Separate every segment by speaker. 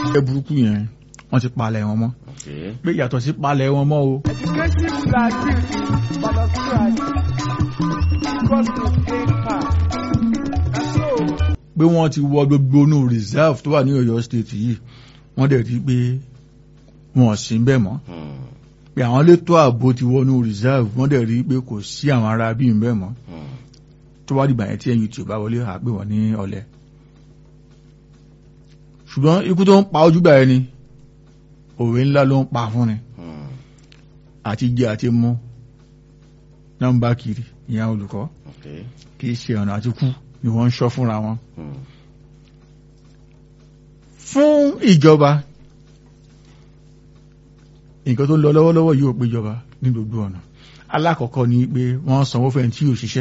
Speaker 1: ẹ burúkú yẹn wọ́n ti palẹ̀ wọn mọ́
Speaker 2: Okay.
Speaker 1: pé yàtọ̀ sí palẹ̀ wọn mọ́ o
Speaker 3: Educative gratuity for the students because of paid part. And so,
Speaker 1: pé wọ́n ti wọ gbogbo inú reserve tó wà ní Ọ̀yọ́ state yìí wọ́n dẹ̀ rí pé wọn ò sí bẹ́ẹ̀ mọ́
Speaker 2: Hmm.
Speaker 1: pé àwọn elétò ààbò ti wọnú reserve wọ́n dẹ̀ rí pé kò sí àwọn ará bíi bẹ́ẹ̀ mọ́
Speaker 2: Hmm.
Speaker 1: tó wá dìgbà yẹn tí NUT ò bá wọlé àgbè wọn ní ọ̀lẹ. ṣùgbọ́n ikú tó ń pa ojúgbà ẹni òwe ńlá ló ń pa fún ni
Speaker 2: Hmm.
Speaker 1: àti jẹ àti mú nọ́mbà kiri ìyẹn olùkọ́
Speaker 2: Okay.
Speaker 1: kì í ṣe ọ̀nà àti kú ni wọ́n ń ṣọ́ fúnra wọn.
Speaker 2: Hmm.
Speaker 1: fún ìjọba nǹkan tó ń lọ lọ́wọ́lọ́wọ́ yóò pé ìjọba ní gbogbo ọ̀nà alákọ̀ọ́kọ́ ni pé wọ́n sanwó fẹ́ tí yóò ṣiṣẹ́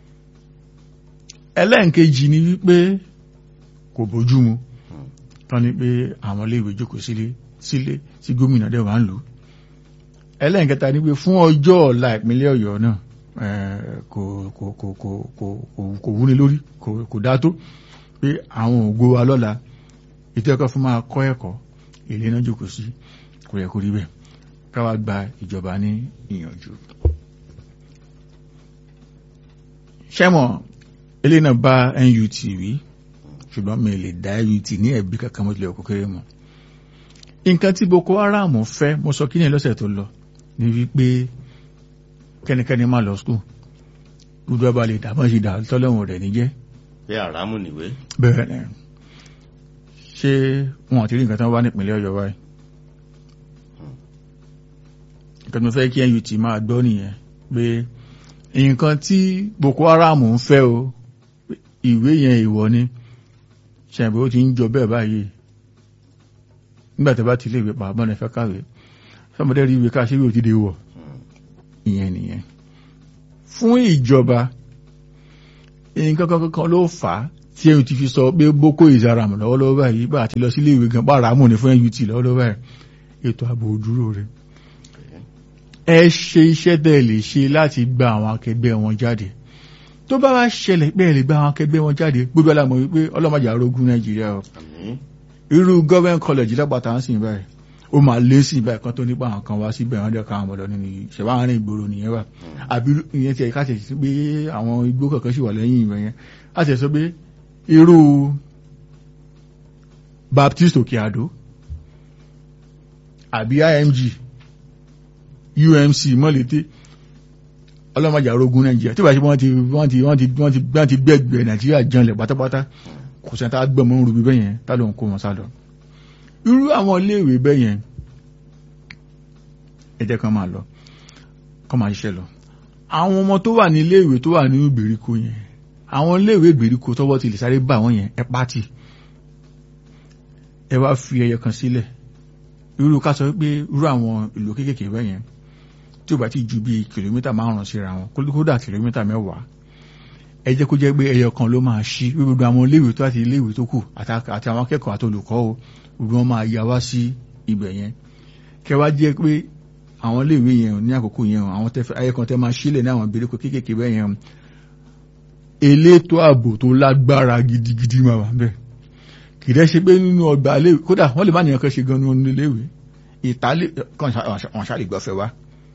Speaker 1: ẹlẹ́ǹkejì ni wípé kò bójú mu
Speaker 2: Hmm.
Speaker 1: tán ni pé àwọn iléèwé jókòó sílé sílé tí gómìnà dẹ̀ wá ń lò ẹlẹ́ǹkẹta ni pé fún ọjọ́ ọ̀la ìpínlẹ̀ ọ̀yọ́ náà eh, kò kò kò kò kò kò- kò wúni lórí kò kò dá tó pé àwọn ògo wa lọ́la ètò ẹ̀kọ́ fún máa kọ́ ẹ̀kọ́ ilé náà jókòó sí kò yẹ kó rí bẹ́ẹ̀ káwa gba ìjọba ní ìyànjú. ṣẹ́mọ̀ ilé náà bá NUT wí ṣùgbọ́n mi lè dá NUT ní ẹ̀bí kankan mo tilẹ̀ kó kéré mọ́. nǹkan tí Boko Haram fẹ́ mo sọ kí ni lọ́sẹ̀ tó lọ ni wípé kẹ́nikẹ́ni má lọ skul gbogbo ọba lè dàbọ̀ sí dà tọ́lọ́hún rẹ̀ níjẹ́
Speaker 2: Pé àrámù nìwé.
Speaker 1: bẹ́ẹ̀ ni ṣé wọn àti rí nǹkan tán wá nípìnlẹ̀ ọ̀yọ́ wáyé nǹkan tó fẹ́ kí NUT máa gbọ́ nìyẹn pé nǹkan tí Boko Haram ń fẹ́ o pé ìwé yẹn ìwọ ni ṣàbẹ̀ ó ti ń jọ bẹ́ẹ̀ báyìí nígbà tó bá ti lè wé pa bọ́n ẹ fẹ́ kàwé sọmọdé rí ìwé káṣíwé ò ti dé wọ̀
Speaker 2: Hmm.
Speaker 1: ìyẹn nìyẹn fún ìjọba nǹkan kan kan ló fà á tí ẹ̀yìn ti fi sọ pé Boko Haram lọ́wọ́lọ́wọ́ báyìí bá àti lọ sílé ìwé gan bá ràmù ní fún NUT lọ́wọ́lọ́wọ́ báyìí ètò ààbò òdúró rẹ̀ ẹ ṣe iṣẹ́ tẹ́ ẹ lè ṣe láti gba àwọn akẹgbẹ́ wọn jáde tó bá wá ṣẹlẹ̀ pé ẹ lè gba àwọn akẹgbẹ́ wọn jáde gbogbo alámọ̀ wípé ọlọ́mọdé arógún Nàìjíríà o
Speaker 2: Àmín.
Speaker 1: irú government college lápáta ń sìn báyìí ó máa lé sí ìbáyìí kan tó nípa àwọn kan wá síbẹ̀ wọ́n dẹ̀ ká àwọn ọmọdé nínú yìí ṣẹ̀wá àárín ìgboro nìyẹn wà àbí ìyẹn tiẹ̀ ká tẹ̀ sí pé àwọn igbó kankan sì wà lẹ́yìn ìwẹ̀ yẹn á tẹ̀ sọ pé irú Baptist Òkè Àdó àbí IMG UMC mọ́lété ọlọ́mọdé arógún Nàìjíríà tí wàá ṣe wọ́n ti wọ́n ti wọ́n ti wọ́n ti wọ́n ti gbẹ́gbẹ́ Nàìjíríà janlẹ̀ pátápátá kò sẹ́ni tá a gbẹ̀mọ́ ń rubi bẹ́yẹn tá ló ń kó wọn sá lọ irú àwọn iléèwé bẹ́yẹn ẹ jẹ́ kán máa lọ kán máa ṣiṣẹ́ lọ àwọn ọmọ tó wà ní iléèwé tó wà ní ìgbèríko yẹn àwọn iléèwé ìgbèríko tọ́wọ́ ti lè sáré bá wọn yẹn ẹ pátì ẹ wá fi ẹyẹ kan sílẹ̀ irú ká sọ pé irú àwọn ìlú kéékèèké bẹ́yẹn tí ó bá ti ju bíi kìlómítà márùn-ún síra wọn kódà kìlómítà mẹ́wàá ẹ jẹ́ kó jẹ́ pé ẹyọ kan ló máa ṣí gbogbo àwọn iléèwé tó àti iléèwé tó kù àti àti àwọn akẹ́kọ̀ọ́ àti olùkọ́ o gbogbo wọn máa yà wá sí ibẹ̀ yẹn kẹwàá jẹ́ pé àwọn iléèwé yẹn ní àkókò yẹn o àwọn tẹfẹ ayé kan tẹ máa sílẹ̀ ní àwọn ìgbèríko kéékèèké bẹ́ẹ̀ yẹn o elétò ààbò tó lágbára gidigidi máa wà bẹ́ẹ̀ kì í dẹ́ ṣe pé nínú ọgbà iléèwé kódà wọ́n lè má nìyẹn kan ṣe gan nínú iléèwé ìtàlẹ̀ kan wọn ṣáà lè gbọ́fẹ́ wá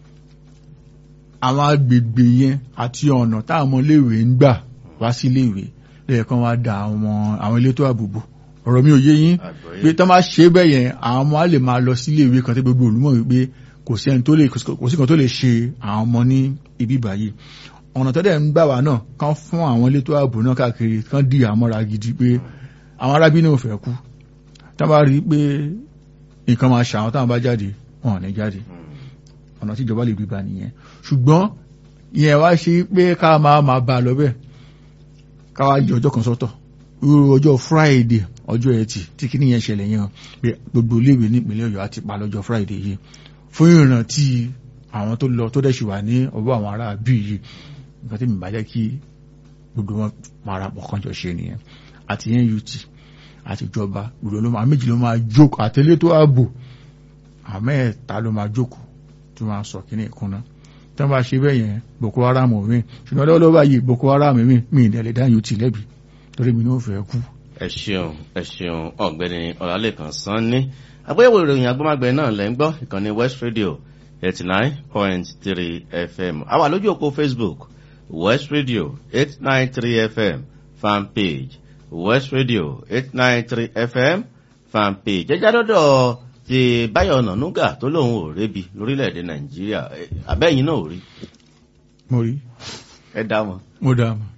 Speaker 1: àwọn agbègbè yẹn àti ọ̀nà táwọn ọmọ iléèwé ń gbà wá sí iléèwé lẹ́yìn kan wá da àwọn àwọn elétò ààbò bò ọ̀rọ̀ mi ò yé yín
Speaker 2: Àgbọ́yé.
Speaker 1: pé tọ́ máa ṣe bẹ́ẹ̀ yẹn àwọn ọmọ á lè máa lọ sí iléèwé kan tí gbogbo olùmọ̀ wípé kò sí ẹni tó lè kò sí kan tó lè ṣe àwọn ọmọ ní ibi báyìí ọ̀nà tó dẹ̀ ń gbà wá náà kán fún àwọn elétò ààbò náà káàkiri kán di àmọ́ra gidi pé àwọn arábí náà ò fẹ́ kú tá bá rí i pé nǹkan máa ṣàwọn táwọn bá jáde wọn ò ní jáde
Speaker 2: Hmm.
Speaker 1: ọ̀nà tí ìjọba lè gbígbà nìyẹn ṣùgbọ́n ìyẹn wá ṣe pé ká máa máa bá a lọ bẹ́ẹ̀ ká wá yọ ọjọ́ kan sọ́tọ̀ irú ọjọ́ friday ọjọ́ ẹtì tí kí nìyẹn ṣẹlẹ̀ yẹn pé gbogbo iléèwé nípìnlẹ̀ ọ̀yọ́ á ti pa lọ́jọ́ friday yìí fún ìrántí àwọn tó lọ tó dẹ̀ ṣì wà ní ọwọ́ àwọn ará bí yìí nǹkan tí mi bá jẹ́ kí gbogbo wọn parapọ̀ kan jọ ṣe nìyẹn àti NUT àti ìjọba gbogbo ló máa méjì ló máa jókòó àtẹlẹ́tò ààbò àmẹ́ẹ̀ta ló máa jókòó tó máa sọ kíní ìkúnná tó bá ṣe bẹ́ẹ̀ yẹn Boko Haram mi ṣùgbọ́n lọ́wọ́lọ́wọ́ báyìí Boko Haram mi mi ìdẹ̀lẹ̀ dá NUT lẹ́bi torí mi ní ó fẹ́ kú
Speaker 2: ẹ ṣeun ẹ ṣeun ọ̀gbẹ́ni ọlálẹ́kan sanni àgbéyẹ̀wò ìròyìn agbọmọgbẹ náà lẹ ń gbọ́ ìkànnì west radio eighty nine point three fm a wà lójú òpó facebook west radio eight nine three fm fan page west radio eight nine three fm fan page jẹjẹ dọdọ ti báyọ̀ ọ̀nànúgà tó lóun ò rébi lórílẹ̀‐èdè nàìjíríà Eh, àbẹ́yìn náà ò rí
Speaker 1: mo rí
Speaker 2: ẹ dá wọn.
Speaker 1: mo dá mọ̀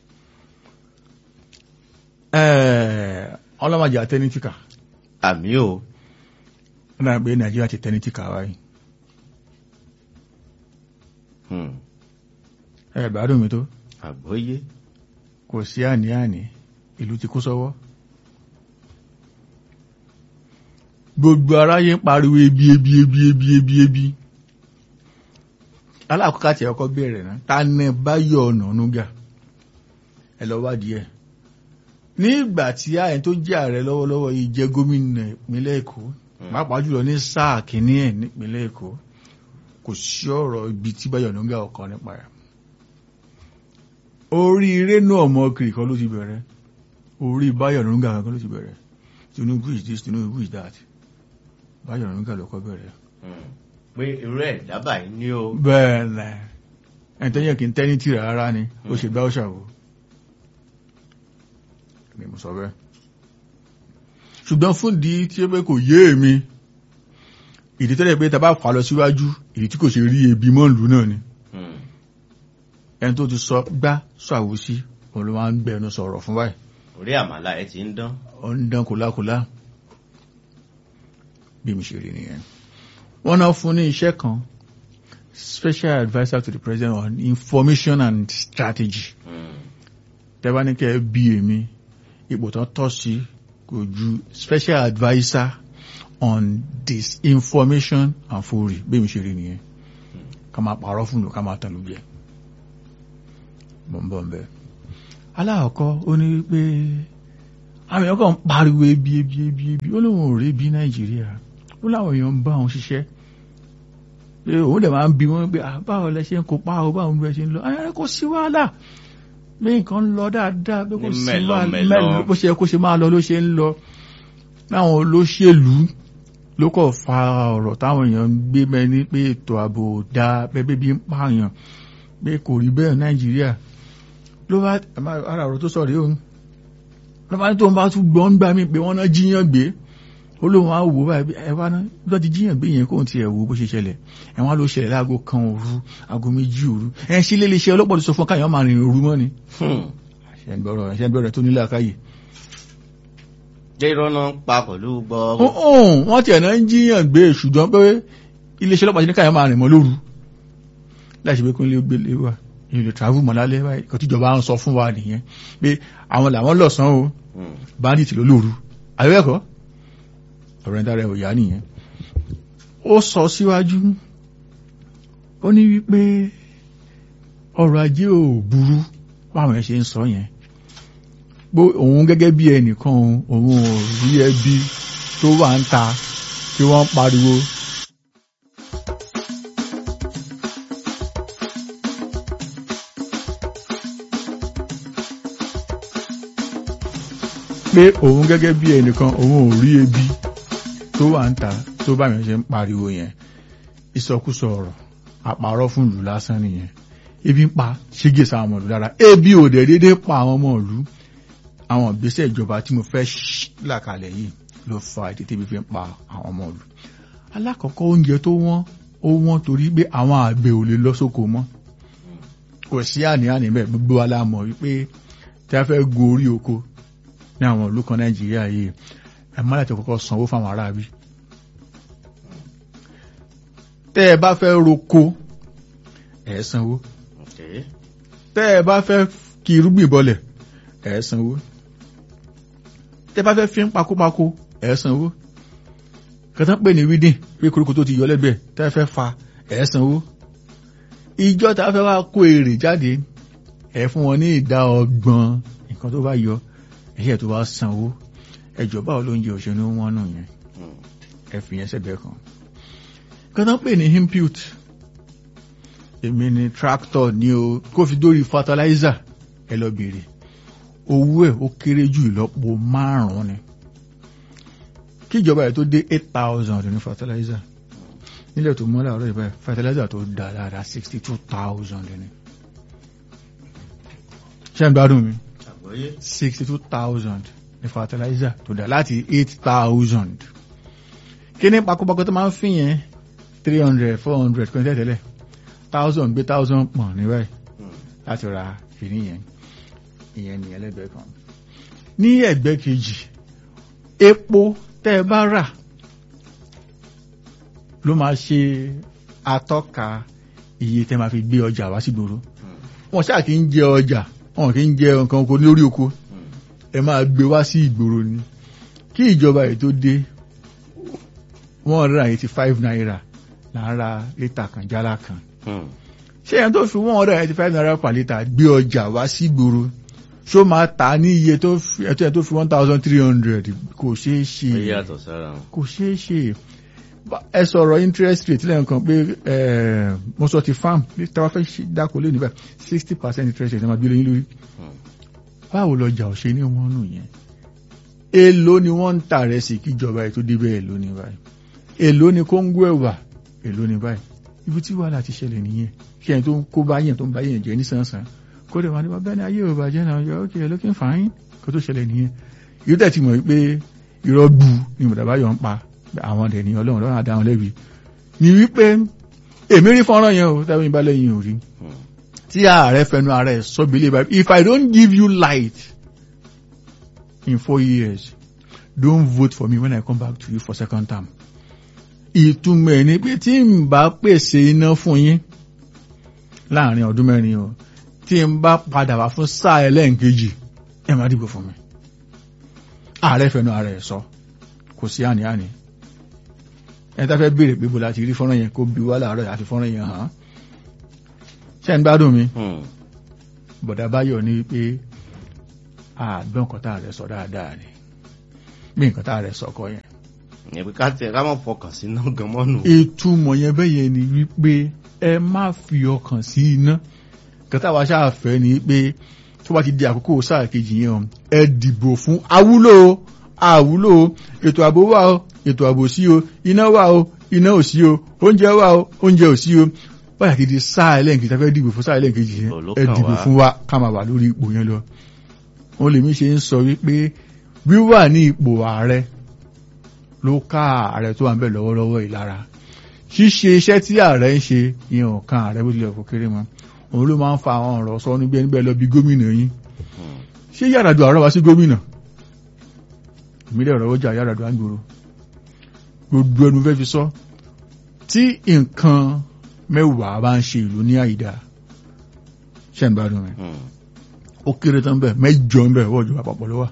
Speaker 1: ẹ̀ẹ́ ọlọ́mọdé àtẹnitíkà
Speaker 2: àmì o
Speaker 1: ó dára pé nàìjíríà ti tẹnitíkà wáyé
Speaker 2: Hmm,
Speaker 1: ẹ̀ gbádùn mi tó
Speaker 2: àgbọ́yé
Speaker 1: kò sí àní-àní ìlú ti kó sọ́wọ́ gbogbo aráyé ń pariwo ebi ebi ebi ebi ebi ebi alákọ̀ọ́kọ́ àti ẹ̀kọ́ bẹ̀rẹ̀ náà ta ní báyọ̀ ọ̀nà ọ̀nùgà ẹ lọ wádìí ẹ̀ nígbà tí ààyè tó jẹ́ ààrẹ lọ́wọ́lọ́wọ́ yìí jẹ́ gómìnà ìpínlẹ̀ èkó pàápàá jùlọ ní sáà kìíní ẹ̀ nípínlẹ̀ èkó kò sí ọ̀rọ̀ ibi tí báyọ̀ ọ̀nùgà ọkọ̀ nípa ẹ̀ orí rénú ọmọ kiri kan ló ti bẹ̀rẹ̀ orí báyọ̀ ọ̀nùgà kan ló ti bẹ̀rẹ̀ tinubu is this tinubu is that báyọ̀ ọ̀nùgà ló kọ́ bẹ̀rẹ̀
Speaker 2: Hmm, pé irú ẹ̀ dábàá yìí ní o.
Speaker 1: bẹ́ẹ̀ lẹ̀ ẹni tó yẹ kí n tẹ́ ní tìrẹ̀ rárá ni ó ṣe gbá ó ṣàwò ni mo sọ bẹ́ẹ̀ ṣùgbọ́n fún ìdí tí ó pé kò yé èmi ìdí tó lè pé tàbá fà lọ síwájú ìdí tí kò ṣe rí ebi mọ́ ìlú náà ni
Speaker 2: Hmm,
Speaker 1: ẹni tó ti sọ gbá sọ àwòsí òun ló máa ń gbẹnu sọ̀rọ̀ fún báyìí
Speaker 2: orí àmàlà ẹ ti ń dán.
Speaker 1: ó ń dán kòlákòlá bí mi ṣe rí nìyẹn wọ́n náà fún ní iṣẹ́ kan special adviser to the president on information and strategy
Speaker 2: Hmm,
Speaker 1: tẹ́bá ní kẹ́ ẹ bí èmi ipò tán tọ́ sí kò ju special adviser on disinformation and fury bí mi ṣe rí nìyẹn ká máa pààrọ̀ fún lò ká máa tàn lù jẹ bọ̀m̀bọ̀ ń bẹ aláàkọ́ ó ní wípé àwọn èèyàn kan ń pariwo ebi ebi ebi ebi ó lóun ò rí ebi nàìjíríà ó láwọn èèyàn ń bá òun ṣiṣẹ́ pé òun dẹ̀ máa ń bi wọ́n pé "Ah, báwo lẹ ṣe ń kópa o báwo lẹ ṣe ń lọ ayẹyẹ kò sí wàhálà bí nǹkan ń lọ dáadáa bí kò
Speaker 2: Ní
Speaker 1: sí
Speaker 2: mẹ́lọ,
Speaker 1: wàhálà
Speaker 2: mẹ́lọ.
Speaker 1: mẹ́lọ bó ṣe yẹ kó ṣe máa lọ ló ṣe ń lọ láwọn olóṣèlú ló kọ̀ fa ọ̀rọ̀ táwọn èèyàn ń gbé mẹ́ni pé ètò ààbò ò dáa pé bébí ń pààyàn pé kò rí bẹ́ẹ̀ nàìjíríà ló bá ara ọ̀rọ̀ tó sọ rí òun ló bá ní tóun bá tún gbọ́n gbà mí pé wọ́n náà jíyàn gbé ó lóun á wò báyìí ẹ wá náà lọ́ ti jíyàn gbé yẹn kóun tiẹ̀ wò bó ṣe ṣẹlẹ̀ ẹ wọ́n á ló ṣẹlẹ̀ láago kan òru aago méjì òru ẹ ń sílé iléeṣẹ́ ọlọ́pàá tó sọ fún káyọ̀ máa rìn òru mọ́ ni
Speaker 2: hmm.
Speaker 1: ṣe ń gbọ́rọ̀ ṣe ń gbọ́rọ̀ tó nílé àkáyè
Speaker 2: jẹ́ irọ́ náà ń pa pẹ̀lú gbọ́.
Speaker 1: ọ̀hún wọ́n tiẹ̀ náà ń jíyàn gbé ṣùgbọ́n pé iléeṣẹ́ ọlọ́pàá ti ní káyọ̀ máa rìn mọ́ lóru láì ṣe pé kó ń lé gbé lé wa èyí lè travel mọ́ lálẹ́ báyìí kò tíjọba ń sọ fún wa nìyẹn pé àwọn làwọn lọ̀sán o
Speaker 2: Hmm,
Speaker 1: bandit ló lóru àyẹ́kọ́ ọ̀rọ̀ ẹ̀dá rẹ̀ ò yá nìyẹn ó sọ síwájú ó ní wípé ọrọ̀ ajé ò burú báwọn ẹ̀ ṣe ń sọ yẹn pé òun gẹ́gẹ́ bí ẹnìkan òun ò rí ẹbí tó wà ń ta tí wọ́n ń pariwo pé òun gẹ́gẹ́ bí ẹnìkan òun ò rí ebi tó wà ń ta tó bá yẹn ṣe ń pariwo yẹn ìsọkúsọ ọ̀rọ̀ àpárọ̀ fún ìlú lásán nìyẹn ebi ń pa ṣígè sáwọn ọmọ ìlú lára ebi ò dẹ̀ dédé pa àwọn ọmọ ìlú àwọn ìgbésẹ̀ ìjọba tí mo fẹ́ làkàlẹ̀ yìí ló fa ètè tẹ́bi fi ń pa àwọn ọmọ ìlú alákọ̀ọ́kọ́ oúnjẹ tó wọ́n ó wọ́n torí pé àwọn àgbẹ̀ ò lè lọ sóko mọ́ kò sí àní-àní bẹ́ẹ̀ gbogbo wa la mọ̀ wípé tí a fẹ́ gorí oko ní àwọn ìlú kan nàìjíríà yìí ẹ má láti kọ́kọ́ sanwó fáwọn aráabí tẹ́ ẹ bá fẹ́ roko ẹ sanwó
Speaker 2: okay.
Speaker 1: tẹ́ ẹ bá fẹ́ kí irúgbìn bọlẹ̀ ẹ sanwó tẹ́ ẹ bá fẹ́ fi ń pakópakó ẹ sanwó kẹtàn pè ní wídìn pé koríko tó ti yọ lẹ́gbẹ̀ẹ́ tẹ́ ẹ fẹ́ fa ẹ sanwó ìjọ tá a fẹ́ wá kó èrè jáde ẹ fún wọn ní ìdá ọgbọ̀n nǹkan tó bá yọ ẹ̀yẹ́ tó wá sanwó ẹjọ́ báwo ló ń jẹ òṣèlú wọn nù yẹn
Speaker 2: Hmm,
Speaker 1: ẹ fi yẹn sẹ́gbẹ̀ẹ́ kan kẹtàn pè ní impute èmi ni tractor ní o kó fi dórí fertilizer ẹ lọ bèrè owó ẹ̀ ó kéré jù ìlọ́po márùn-ún ni kí ìjọba ẹ̀ tó dé eight thousand ní fertilizer nílẹ̀ tó mọ́lá ọ̀rọ̀ ìbáyìí fertilizer tó dá dáadáa sixty two thousand ni ṣé ń gbádùn mi
Speaker 2: àgbọ́yé
Speaker 1: sixty two thousand ní fertilizer tó dá láti eight thousand kí ní pakopako tó máa ń fi yẹn three hundred four hundred kò ní tẹ́tẹ́lẹ̀ thousand gbé thousand pọ̀n ní báyìí láti ra kìíní yẹn ìyẹn ní ẹlẹ́gbẹ̀ẹ́ kan ní ẹ̀gbẹ́ kejì epo tẹ́ ẹ bá rà ló máa ṣe atọ́ka iye tẹ́ máa fi gbé ọjà wá sígboro wọn ṣáà kì í jẹ ọjà wọn kì í jẹ nǹkan oko lórí oko ẹ máa gbé wá sí ìgboro ni kí ìjọba yìí tó dé one hundred and eighty five naira lára lítà kan jálá kan ṣé ẹni tó fi one hundred and eighty five naira per litre gbé ọjà wá sí ìgboro ṣó máa tà á ní iye tó fi ẹtọ́ ẹ̀ tó fi one thousand three hundred kò ṣeé ṣe
Speaker 2: ó yàtọ̀ sára wọn.
Speaker 1: kò ṣeé ṣe Ba- ẹ sọ̀rọ̀ interest rate lẹ́yìn kan pé eh, mo sọ ti farm bí tí a bá fẹ́ ṣe dáko lé níbẹ̀ sixty percent interest rate ẹ máa gbé lẹ́yìn lórí báwo lọjà ò ṣe ní wọn nù yẹn èló ni wọ́n ń tà rẹ̀ sí kíjọba ẹ̀ tó débẹ̀ èló ní báyìí èló ni kóńgó ẹ̀wà èló ní báyìí ibi tí wàhálà ti ṣẹlẹ̀ nìyẹn kí ẹni tó ń kó bá yẹn tó ń bá yẹn jẹ nísànsán kó dẹ̀ wá ní bàbá ní ayé ò bàjẹ́ náà yọ ókè looking fine kó tó ṣẹlẹ̀ nìyẹn yóò tẹ̀ ti mọ̀ pé irọ́ gbu ni mọ̀dàbá yọ̀ ń pa àwọn ọ̀dẹ̀ ni ọlọ́run lọ́rùn àdáwọn lẹ́bi ni wípé èmi rí fọ́nrán yẹn o tẹ́wọ́n ìbálẹ̀ yìí ò rí tí ààrẹ fẹnu ààrẹ sọ́bi ilé báyìí if I don't give you light in four years don't vote for me when I come back to you for second term ìtumọ̀ ẹ̀ ni pé tí n bá pèsè iná fún yín láàrin ọdún mẹ́rin o tí n bá padà wá fún sáà ẹlẹ́ǹkejì ẹ má dìbò fún mi ààrẹ fẹnu ààrẹ sọ kò sí àní-àní ẹni tá fẹ́ béèrè pé bó la ti rí fọ́nrán yẹn kó bí wá láàárọ̀ àti fọ́nrán yẹn hàn án ṣé ń gbádùn mi bọ̀dá báyọ̀ ní pé àgbọ̀n nǹkan tá a rẹ̀ sọ dáadáa ni bí nǹkan tá a rẹ̀ sọ kọ yẹn.
Speaker 2: ìyẹn pé ká tẹ ká mọ̀ fọkàn sí náà gan mọ́nù.
Speaker 1: ìtumọ̀ yẹn bẹ́ẹ̀ yẹn ni wípé ẹ má fi ọkàn sí iná nǹkan tá a wá ṣáà fẹ́ ni pé tó bá ti di àkókò sáà kejì yẹn o ẹ dìbò fún awúlò o àwúlò o ètò ààbò wà o ètò ààbò sí o iná wà o iná ò sí o oúnjẹ wà o oúnjẹ ò sí o báyà ti di sáà ẹlẹ́ǹkejì tá a fẹ́ dìbò fún sáà ẹlẹ́ǹkejì yẹn ẹ
Speaker 2: Olókàn
Speaker 1: dìbò
Speaker 2: wá.
Speaker 1: fún wa ká máa wà lórí ipò yẹn lọ wọn lèmi ṣe ń sọ wípé wíwà ní ipò ààrẹ ló ká ààrẹ tó wà ń bẹ̀ lọ́wọ́lọ́wọ́ yìí lára ṣíṣe iṣẹ́ tí ààrẹ ń ṣe ìyẹn ò kan ààrẹ bó tilẹ̀ kó kéré mọ́ òun ló máa ń fa àwọn ọ̀rọ̀ sọ níbi ẹni bẹ́ẹ̀ lọ bí gómìnà yín ṣé Yar'Adua àárọ̀ wá sí gómìnà ìmílẹ̀ ọ̀rọ̀ ọjà Yar'Adua ń gbòòrò gbogbo ẹnu fẹ́ fi sọ tí nǹkan mẹ́wàá bá ń ṣe ìlú ní àyídá ṣe ń gbádùn rẹ̀ ó kéré tán bẹ́ẹ̀ mẹ́jọ ń bẹ̀ ọwọ́ ìjọba àpapọ̀ ló wà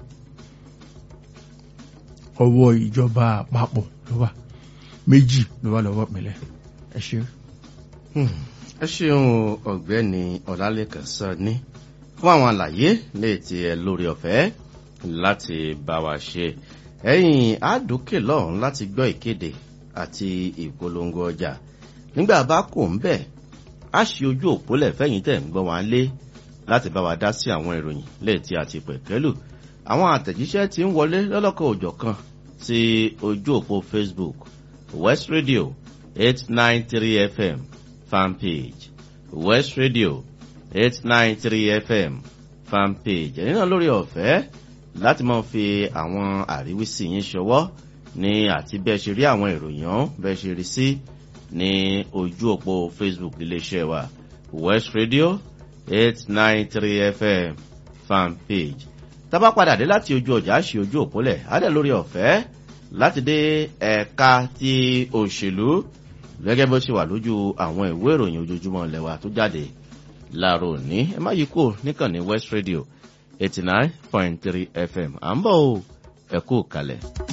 Speaker 1: ọwọ́ ìjọba àpapọ̀ ló wà méjì ló wà lọ́wọ́ ìpínlẹ̀ ẹ ṣe.
Speaker 2: ẹ ṣeun ọ̀gbẹ́ni ọlálẹ́kan Sanni fún àwọn àlàyé léètì ẹ lórí ọ̀fẹ́ láti bá wa ṣe ẹ̀yìn àdókè lọ́hùn láti gbọ́ ìkéde àti ìpolongo ọjà nígbà bá kò ń bẹ̀ á ṣe ojú òpólẹ̀ fẹ́yìn tẹ̀ ń gbọ́ wá lé láti bá wa dá sí àwọn ìròyìn léètì àti pẹ̀kẹ́lù àwọn àtẹ̀jíṣẹ́ tí ń wọlé lọ́lọ́kọ̀ òjọ̀ kan sí ojú òpó Facebook West Radio eight nine three FM fanpage West Radio eight nine three FM fanpage ẹ̀yin náà lórí ọ̀fẹ́ láti máa fi àwọn àríwísí yín ṣọwọ́ ní àti bẹ́ẹ̀ ṣe rí àwọn ìròyìn ọ̀hún bẹ́ẹ̀ ṣe rí sí ní ojú òpó Facebook iléeṣẹ́ wa West Radio eight nine three FM fanpage tá bá padà dé láti ojú ọjà ṣe ojú òpólẹ̀ adẹ lórí ọ̀fẹ́ láti dé ẹ̀ka ti òṣèlú gẹ́gẹ́ bó ṣe wà lójú àwọn ìwé ìròyìn ojoojúmọ́ lẹ́wà tó jáde láàárọ̀ òní ẹ má yí kúrò níkànnì West Radio eighty nine point three FM à ń bọ̀ o ẹ kú kalẹ̀.